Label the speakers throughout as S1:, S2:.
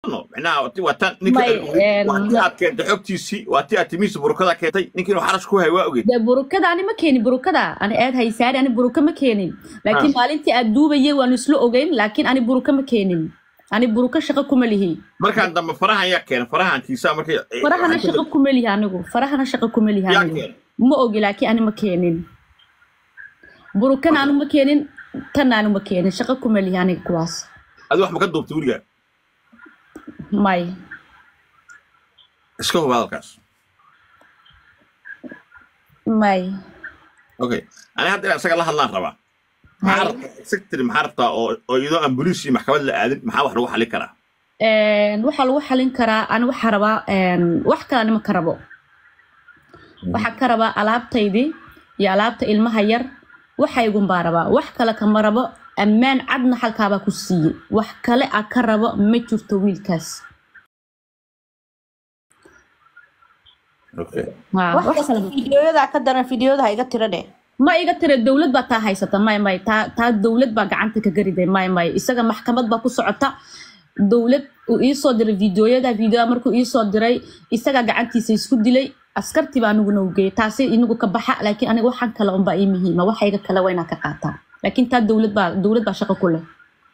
S1: no micnaha ti- waa tan ninka
S2: May, een,
S1: waa tii aad keentay xogtiisii waa tii aad timihiisa burukada keentay ninka inuu xarash ku hayo waa ogeed
S2: dee burukada ani ma keenin burukada ani aad haysaari ani buruka ma keenin laakiin
S1: Ah.
S2: maalintii aad duubayay waanu isla ogeyn laakiin ani buruka ma keenin ani buruka shaqo kuma lihi
S1: markaan dambe farahan yaa keenay farahankiisa markay
S2: farahana shaqo kuma lihi anigu farahana shaqo kuma lihi
S1: yaa
S2: anigu
S1: keenay
S2: ma ogi laakiin ani ma keenin burukana anu ma keenin tan anu ma keenin shaqo kuma lihi aniga kuwaas
S1: adi wax ma ka duubtay weligaa
S2: may
S1: iska huba hadalkaas
S2: may
S1: okay ani hadda inaan isaga la hadlaan rabaa maxaa
S2: Hay.
S1: rabtaa secretary maxaa rabtaa oo oo iyadoo aan boliis iyo maxkamad la aadin maxaa wax lagu xalin karaa
S2: Een, waxaa lagu xalin karaa ani waxaa rabaa een, wax kale anima ka rabo waxaa ka rabaa alaabtaydii iyo alaabta ilmaha yar waxaygun baa rabaa wax kale kama rabo ammaan cadna halkaabaa ku siiyey wax kale a ka rabo ma jirto wiilkaas
S1: okay
S2: Haa,
S3: wax
S2: wax
S3: kasta
S2: kale-
S3: fiidiyoyada ka daran fiidiyooda ha iga tira dheh
S2: ma iga tira dowlad baa taa haysata may may taa taa dowlad baa gacanta ka gariday may may isaga maxkamad baa ku socota dowlad uu iisoo diray fiidiyooyada fiidiyoa markuu iisoo diray isagaa gacantiisa isku dilay askartii baa aniguna u geeyay taasi inagu ka baxa laakiin aniga waxaan kale unbaa ii muhiima waxayga kale waa inaan ka qaataa laakiin taa dowlad baa dowlad baa shaqo ku leh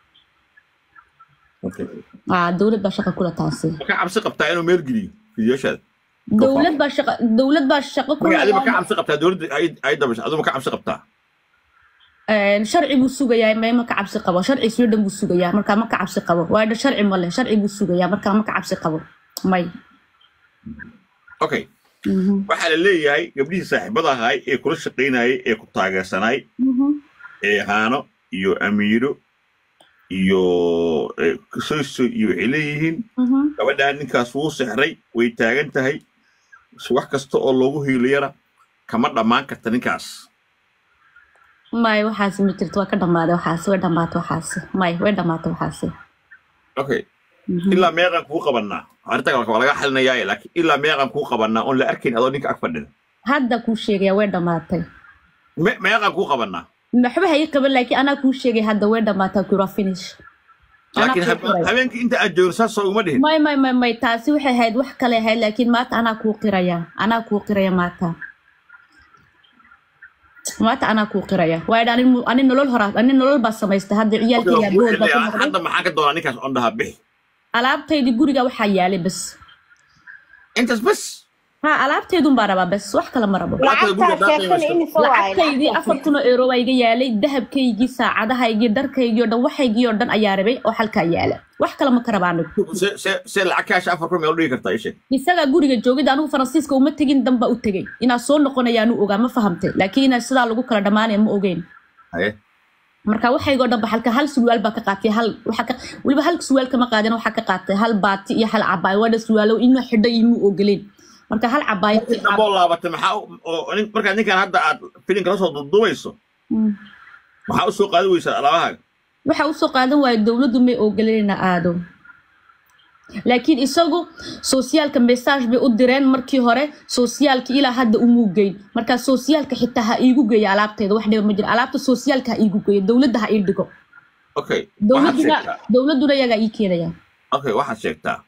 S1: okay
S2: aa dowlad baa shaqo ku leh taasi
S1: ma ka cabsi qabtaa inuu meel geliyo fidiyooshaada
S2: dowlad baa shaqo dowlad baa shaqo ku
S1: marka adi ma ka
S2: leh
S1: cabsi qabtaa dowladda ay ay dabasho adu ma ka cabsi qabtaa
S2: Een, sharci buu sugayaa may ma ka cabsi qabo sharci sweden buu sugayaa markaa ma ka cabsi qabo waayo sharci ma leh sharci buu sugayaa markaa ma ka cabsi qabo may
S1: okay
S2: Mhm,
S1: waxaa la leeyahay gabdhihii saaxiibada ahay ee kula shaqaynayay ee ku taageersanay
S2: mhm,
S1: ee haano iyo amiiro iyo eh, soyso iyo waxay leeyihiin
S2: mhm.
S1: gabadhaan ninkaas wuu sexray way taagan tahay wax kasta oo loogu hiiliyana kama dhammaan karta ninkaas
S2: may waxaasi ma jirto waa ka dhammaaday waxaasi way dhammaatay waxaasi may way dhammaatay waxaasi
S1: okay
S2: Mhm.
S1: ilaa meeqaan kuu qabannaa arrinta waa laga xalinayaaye laakiin ilaa meeqaan kuu qabannaa oon la arkayn adoo ninka ag fadhida
S2: hadda kuu sheegaya way dhammaatay
S1: Me- meeqaan kuu qabannaa
S2: waxba ha ii qaban laakiin anaa kuu sheegay hadda way dhammaatay kura finish Anaa
S1: laakiin
S2: kuu
S1: hab-
S2: qiray.
S1: habeenkii inta aad joogin saas soo uma dhihin
S2: may may may may taasi waxay ahayd wax kale ahayd laakiin maanta anaa kuu qiraya anaa kuu qiraya maanta maanta anaa kuu qiraya waayo ani ani nolol horaa ani nolol baa samaystay hadda ciyaalkayga bood baa ka noqday
S1: hadda maxaan ka doonaa ninkaas on dhahaa bixi
S2: alaabtaydii guriga waxaa yaalay bas
S1: intaas bas
S2: ha alaabtaydun baa rabaa bas wax kale ma rabo
S1: Lacagta guriga
S3: lacagtaa sheegtana
S1: daaqaysa.
S3: imisa waaye
S2: lacagtaydii afar kun oo euro baa iga yaalay dahabkaygii saacadahaygii dharkaygii oo dhan waxaygii oo dhan ayaa rabay oo halkaa yaala wax kale ma ka rabaa anigu
S1: se se- se lacag kaasha afar kun meel u dhigi kartaa ishe
S2: isagaa guriga joogid anigu faransiiska uma tegin dan baa u tegey inaa soo noqonayaanu ogaa ma fahamtay laakiin inaa sidaa lagu kala dhammaanaya ma ogeyn
S1: haye
S2: marka waxaygoo dhan ba halka hal surwaal baa ka qaatay hal waxa ka weliba hal surwaal kama qaadin waxaa ka qaatay hal baati iyo hal cabaayo waa dha surwaalo inuu xidho iyo muu ogoleen marka hal cabaayo
S1: markii dambe oo laabatay maxaa u- oo nin- markaad ninkan hadda aad filinka la soo duuduubayso
S2: Mm.
S1: maxaa u soo qaadi weysaa alaabahaaga
S2: waxa usoo qaadan waayo dowladdu may ogolanayna aado laakiin isagu sosiyaalka message bay u direen markii hore sosiyaalka ilaa hadda umuu geyn marka sosiyaalka xitaa ha iigu geeyo alaabteeda wax dhiba ma jiro alaabta sosiyaalka ha iigu geeyo dowladda ha ii dhigo
S1: okay waxaad
S2: dowladduna
S1: sheegtaa
S2: dowladduna iyagaa ii keenaya
S1: okay waxaad sheegtaa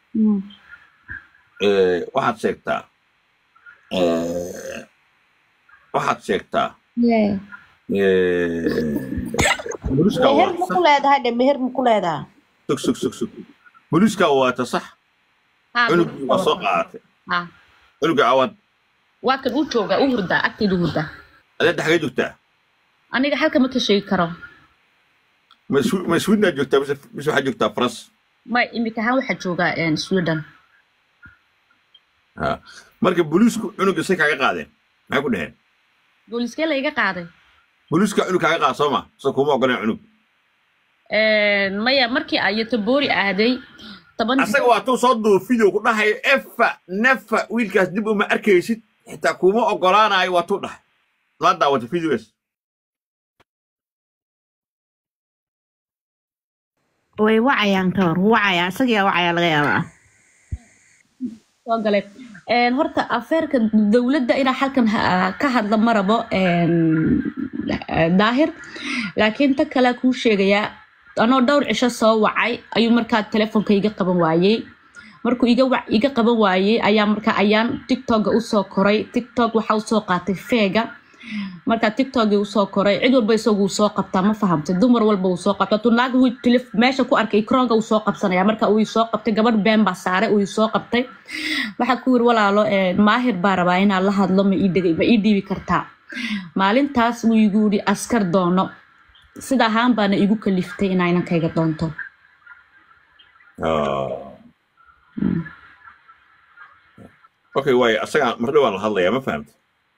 S1: eh, waxaad sheegtaa eh, waxaad sheegtaa
S2: Yeah.
S1: eh, booliiska
S3: meher ma
S1: waata
S3: ku leedahay dhe meher ma ku leedahay
S1: sug sug sug sug booliiska waata sax
S2: Ha,
S1: cunugii waa soo qaadatay
S2: ha.
S1: cunuga awaad
S2: waa kan uu jooga u hurdaa agteedu hurdaa
S1: adeedda xagee joogtaa
S2: aniga halka ma ka sheegi karo
S1: ma Swi- ma swidnaa joogtaa mise mise waxaad joogtaa faras
S2: ma imika ahaan waxaa joogaa een, sweden
S1: Ha. marka booliisku cunuga say kaaga qaadeen maxay ku dheheen
S2: booliiskee la iga qaaday
S1: booliiska cunug kaaga qaada soo ma soo kuma ogoleen cunug
S2: Een, maya markii ay tabori aaday toban
S1: asaga waa tuu soo duuba video ku dhahayo efa nefa wiilkaas dib uma arkaysid xitaa kuma ogolaanayo waa tuu dhahay la daawata videos
S4: way wacayaan ka hor wacaya isagaa wacaya laga yaabaa
S2: soo galay Een, horta afeerka dowladda inaa halkan ha- ka hadla ma rabo een, daahir laakiin ta kale kuu sheegayaa anoo dhowr cisho soo wacay ayuu markaa telefoonka iga qaban waayey markuu iga wa- iga qaban waayey ayaa markaa ayaan tiktoka usoo koray tiktok waxaa usoo qaatay feega markaa tiktokii usoo koray cid walba isagu uu soo qabtaa ma fahamtay dumar walba uu soo qabta tu naag wuu telef- meesha ku arkay ikroonka uu soo qabsanaya marka uu soo qabtay gabadh been baa saaray uu soo qabtay waxaa ku yiri walaalo eh, maahir baa rabaa inaan la hadlo ma ii dhigi- ma ii dhiibi kartaa maalintaas wuu igu yidhi askar doono sida ahaan baana igu kaliftay inaa inankayga doonto
S1: okay waayo asaga mar dhowaan la hadlayaa ma fahamta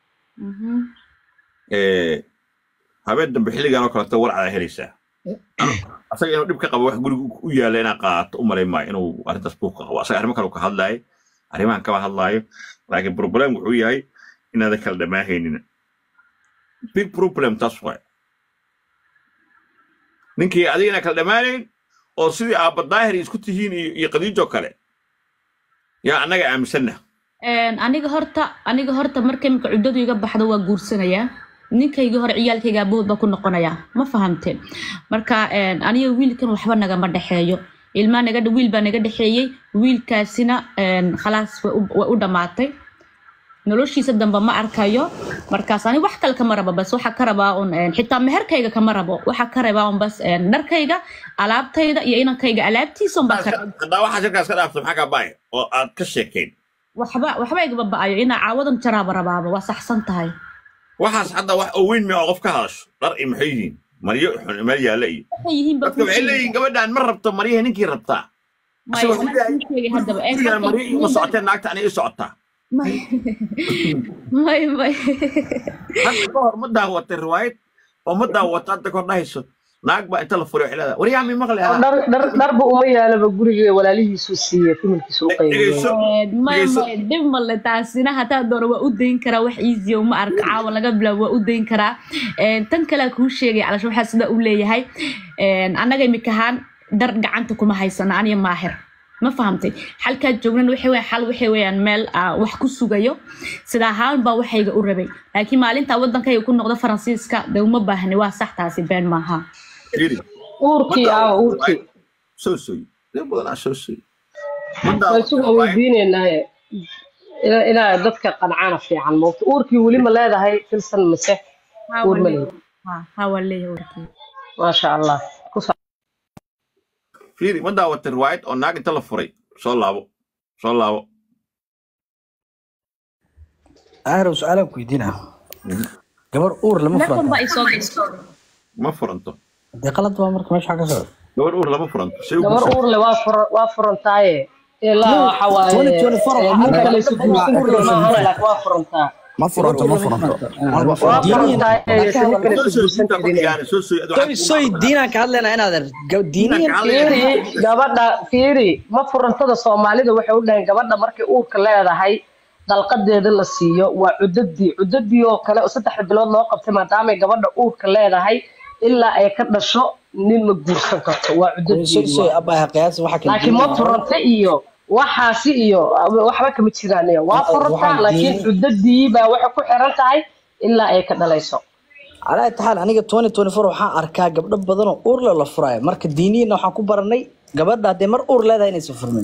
S1: habeen dambe xilligan oo kaleeto warcadaa helaysaa asaga inuu dhib ka qabo wax guriga u yaalla inaa qaato u malay maayo inuu arrintaas buuq ka qabo asaga arrimo kale uu ka hadlaayo arrimahan kama hadlaayo laakiin problem wuxuu yahay inaadan kala dhammaahaynin big problem taas waay ninkii adiga inaan kala dhammaanayn oo sidii aabba daahir isku tihiin iyo iyo qadiijo kale yaa annaga aaminsanna
S2: Een, aniga horta aniga horta marka imika cuddadu iga baxdo waa guursanayaa ninkayga hore ciyaalkayga abood baa ku noqonayaa ma fahamte marka een, aniga wiilkan waxba nagama dhexeeyo ilmaa naga wiil baa naga dhexeeyey wiilkaasina een, khalaas way u- way u dhammaatay noloshiisa dambe ma arkayo markaas ani wax kale kama rabo bas waxa ka rabaa un een, xitaa meherkayga kama rabo waxa ka rabaa un bas een, dharkayga alaabtayda iyo inankayga alaabtiisa un baa ka raba
S1: haddaa waxaa shirkaas ka dhaafta maxaa kaa baaya oo aad ka sheekayn
S2: waxba waxba igaba ba'ayo inaa caawadan jaraaba rabaaba waa saxsan tahay
S1: waxaas hadda wax oo weyn mi oo qof ka hadasho dhar iyo maxay yihiin maryo xun meel yaalla iyo
S2: waxay yihiin baa
S1: dadka waxay leeyihiin gabadhaan ma rabto maryaha ninkii rabtaa
S2: maya
S1: asagoo
S2: anaa kuu sheegay haddaba ee
S1: sigaan
S2: halkan-
S1: maryo ima socoteen naagta ani ii socotaa
S2: may may may
S1: hadda ka hor ma daawatay riwaayad oo ma daawata hadda kor dhahayso naag baa inta la furay waxay leedahay waryaa mi maqli
S5: oo
S1: ahaa
S5: dhar dhar dharba uma yaalaba guriga walaalihiisu siiye familkiisu u qaybiyo
S1: dhegeyso
S2: may
S1: dhegeyso
S2: may dhib male taasina hataa doona waa u dayn karaa wax easy uma arka caawa laga bilaabo waa u dayn karaa Een, tan kale kuu sheegay calasho waxaa sida u leeyahay een, annaga imikahaan dhar gacanta kuma haysana aniga maahir ma fahamtay xalkaa joognan waxay weyaan xal waxay weyaan meel ah, wax ku sugayo sida ahaan baa waxayga u rabay laakiin maalintaa waddankayga ku noqdo faransiiska dee uma baahni waa sax taasi been maaha
S1: yiri ma
S5: uurkii aawa
S1: daawatay
S5: uurkii
S1: riwaayad soo sooy dee badanaa soo sooy ma
S5: waa
S1: daawatay
S5: isugu
S1: riwaayad
S5: weydiinaynaaye ina- inaa dadka qancana fiican moogta uurkii weli ma leedahay filsan mise
S2: haa
S5: uur
S2: waa
S5: ma
S2: leeyahay
S5: leedahay
S2: haa haa waa leeyahay warkii
S5: maasha allah ku sa-
S1: fiiri ma daawatay riwaayad oo naag inta la furay soo laabo soo laabo
S6: ahrow su-aalaan ku weydiinaa gabar uur lama
S2: telefon baa
S6: furanta
S2: isoo
S1: ma furanto
S6: dee qalad baa marka meesha ka socda
S1: gabar uur lama furanto say u
S5: gabar
S1: guursan
S5: uur le waa fura waa furantaaye ilaa
S6: no
S5: waxa waaye
S6: 2024
S5: eh,
S6: waxaa
S5: nin
S6: gabar
S5: kale isu guursan
S6: uur
S5: kari
S6: lama
S5: maahan
S6: furanta
S5: laakiin waa furantaa
S7: ma
S6: gabar
S7: furanto
S6: uur
S7: ma
S6: lama
S7: furanto
S6: furanta
S7: Aan
S6: waa
S7: ma
S5: waa
S7: furanto
S6: diiniyan
S5: furantaaye
S6: waxaa ka
S5: nin kale
S6: hadalna
S5: isu
S1: soo sooy
S5: guursan
S1: diinta ku
S5: karin
S1: xigaana soo sooy adu
S6: soy
S1: waxaad
S6: soy
S1: kuma
S6: diinaan ka hadlaynaa inaad
S1: diinaan
S6: diiniyan
S1: ka hadlayna
S5: fiiri gabadha fiiri ma furantada soomaalida waxay u dhaheen gabadha markay uurka leedahay dalqadeeda la siiyo waa cudadii cudadii oo kale oo saddexda bilood loo qabtay maadaamay gabadha uurka leedahay ilaa ay ka dhasho nin ma guursan karto waa
S6: soy
S5: cudadeedi
S6: soy
S5: waa
S6: abaa qiyaas waxa kala
S5: laakiin ma
S6: diiniyan
S5: furanta iyo waxaasi iyo waxba kama jiraan iyo waa furantaa
S6: waxaan
S5: laakiin
S6: diini
S5: cudadii baa waxay ku xiran tahay ilaa ay ka dhalayso
S6: calaa taxaal aniga 2024 waxaan arkaa gabdho badan oo uur leh la furaayo marka diiniyana waxaan ku baranay gabadha haddee mar uur leedahay inaysan furmin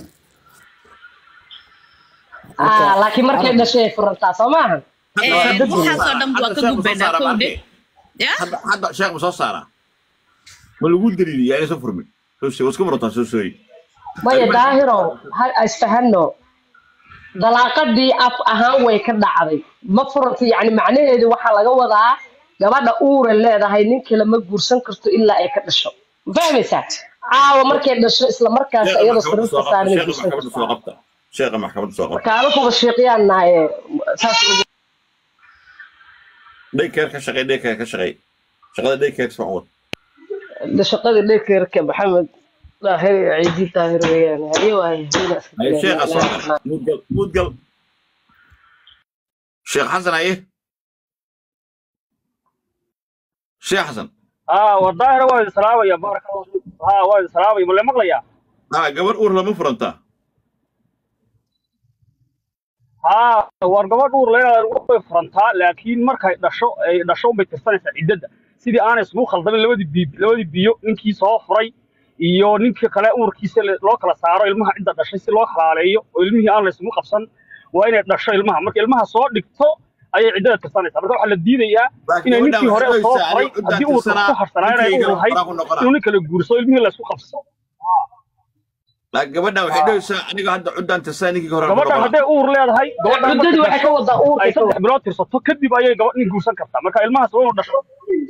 S6: marka
S5: Ah, laakiin markay
S6: arag
S5: dhashay ay furantaa soo maahan
S1: hadda
S5: waa
S1: sheekh ma
S5: cudadii
S1: soo
S2: waxaasoo
S1: saaraa
S2: dhan waa
S1: hadda
S2: ka
S1: sheekh ma soo
S2: gudbaynaa
S1: saaraa ma
S2: kowdhe
S1: arkay
S2: ya
S1: hadda hadda sheekh ma soo saaraa ma lagu daliiliyaa inaysan furmin soo sooy waska murataa soo sooy
S5: maya
S1: arrimaha
S5: daahiro ha isfahano dalaaqadii af ahaan way ka dhacday ma furanta yani macnaheedu waxaa laga wadaa gabadha uura leedahay nin kale ma guursan karto ilaa ay ka dhasho ma fahmaysaa caawa markay dhasho isla markaas
S1: sheekha
S5: iyadoo
S1: maxkamadda
S5: sariirta
S1: soo qabta
S5: saaran ay
S1: sheekha
S5: guursan
S1: maxkamadda soo
S5: kartaa
S1: qabta sheekha maxkamadda soo qabta
S5: marka anakuba sheeqyaan nahaye saas
S1: dhaykeer ka shaqey dhaykeer ka shaqey shaqada dhaykeer soo wad
S5: de shaqadii dhekeerka maxamed daahir iyo ciidi daahir weeyaan haye waaye hayna iska
S1: haye
S5: jireen
S1: sheekha soo
S5: ilaahay
S1: gal mudgal mudgal sheekh xasan haye sheekh xasan
S8: ها والظاهر هو السلام يا بارك الله فيك ها هو السلام ولا مقليا
S1: ها gabar uur lama furantaa
S8: ها wargabadh uur leedahay way furantaa laakiin markay dhasho ay dhasho bay tirsanaysaa ciddada sidii aan isugu khaldamin labadii biib labadii biyo ninkii soo furay iyo ninkii kale uurkiisa le- loo kala saaro ilmaha cidda dhashay si loo xalaaleeyo oo ilmihii aan laysugu qabsan waa inay dhasho ilmaha marka ilmaha soo dhigto ayay ciddada tirsanaysaa marka waxaa la diidayaa
S1: laakiin
S8: inay
S1: gabadhan
S8: ninkii hore
S1: waxay
S8: soo
S1: dhahaysaa
S8: furay
S1: aniga
S8: haddii
S1: ciddaa
S8: uurka
S1: tirsanaa
S8: ku harsanaa inay
S1: ninkayga
S8: uur lahayd
S1: qoraa ku noqonaa
S8: inuu nin kala guurso ilmihii laysku qabso
S1: laakiin gabadhan waxay dhahaysaa aniga hadda ciddaan tirsanaa ninkayga hore ku
S8: gabadhan
S1: noqonaa
S8: hadday uur leedahay gabadhan markay
S5: cuddadii waxay ka
S8: dhasho
S5: wadaa uurka
S8: ay
S5: ka
S8: saddex bilood tirsato kadib ayay gabadh nin guursan kartaa marka ilmahaas waa inuu dhasho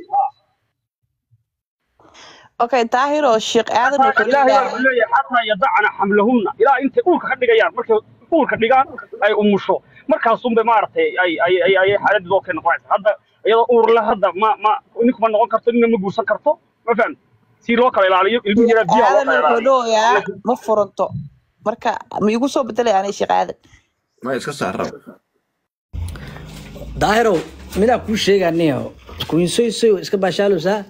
S3: okay daahiro sheekh aadan
S8: xataa
S3: wuxuu
S8: ilaahay baa
S3: leeyahay
S8: wuxuu leeyahay xataa yadacna xamlahunna ilaa intay uurka ka dhigayaan markay uurka dhigaan ay umusho markaasunbay maaragtay ay ay ay ay xaaladii dookay noqonaysa hadda iyadoo uur leh hadda ma ma ninku ma noqon karto nina ma guursan karto ma faham si loo kala ilaaliyo ilmihi yaraa biyaha loo
S3: aadan
S8: kala
S3: wuxuu
S8: ilaaliyo
S3: leeyahay ma furanto marka ma igu soo bedelay anay sheekh aadan
S1: ma iska saar rab
S6: daahirow midaa kuu sheeganiyo kuinsoysoy iska baashaalowsaa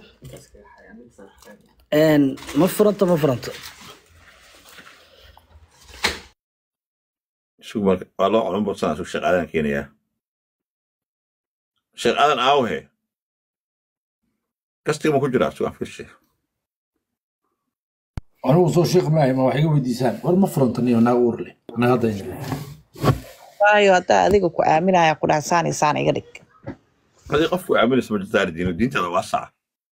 S6: Een, ma furanto ma furanto
S1: sug marka waa loo culun badsanaa sug sheekh aadan keenayaa sheekh aadan aawhe gastiga ma ku jiraa sug afkirshe
S7: anigu soo sheekh maahay ma wax iga weydiisaan war ma furanto niyo naag uur leh naga hadda
S3: waayo haddaa adiga ku aaminaya ku dhaha saan iyo saan iga dhig
S1: hadii qofku aaminaysa ma jirtaa diino diinteeda waa saca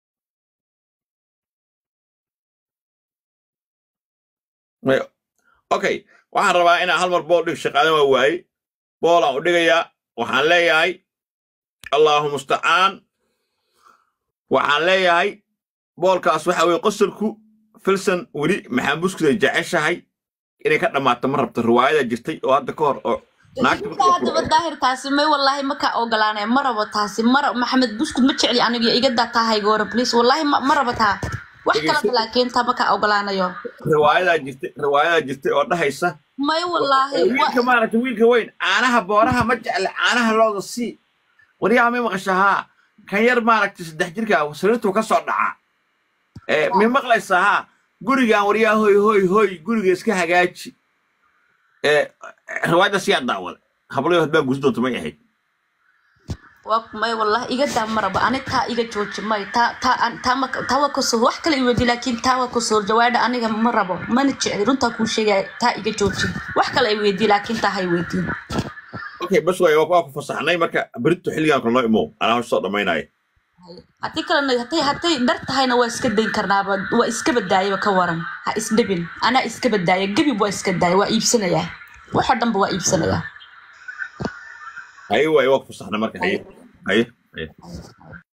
S1: May- okay waxaan rabaa inaan hal mar bool dhig sheekh aadan waa waaye boolaan u dhigayaa waxaan leeyahay allahu mustacaan waxaan leeyahay boolkaas waxa weye qosolku filson weli maxaan buskuda jeceshahay inay ka dhammaato ma rabto riwaayada jirtay oo hadda ka hor oo naagta markii la
S2: haddaba
S1: furo-
S2: daahir taasi may wallaahi ma ka ogolaanay ma rabo taasi mara maxamed buskud ma jecli aniga iga daa tahay goora please wallaahi ma ma rabo taa wax
S1: Dhegeyso.
S2: kalaba laakiin taa ma ka ogolaanayo
S1: riwaayadaa jirtay riwaayadaa jirtay oo dhahaysa
S2: may wallaahi wa-
S1: wiilka maaragtay wiilka weyn caanaha booraha ma jecla caanaha looda sii waryaha may maqasha haa kan yar maaragtay saddex jirka sariirtuu ka soo dhacaa Eh, may maqlaysaa haa gurigan waryaha hoy hoy hoy guriga iska hagaaji Eh, riwaayadda siyaa daawada hablayo hadbaa gusi doonta may ahayd
S2: waa may wallaahi iga daa ma rabo ani taa iga jooji may taa taa an- taa ma taa waa kasoo wax kale iweydi laakiin taa waa kasoo jawaadha aniga ma rabo mana jecli runtaa kuu sheegaya taa iga jooji wax kale ay weydii laakiin taa hay weydiin
S1: okay bas waay waa ku fasaxnay marka berito xilligan kale noo imow anaa hor soo dhammaynaya
S2: haddii kalena hadday hadday dhar tahayna waa iska dayn karnaaba waa iska badaayaba ka waran ha isdhibin anaa iska badaaya gebib waa iska daaya waa iibsanayaa waxoo dhanba waa iibsanayaa
S1: haye waay waa ku fasaxnay marka haye haye haye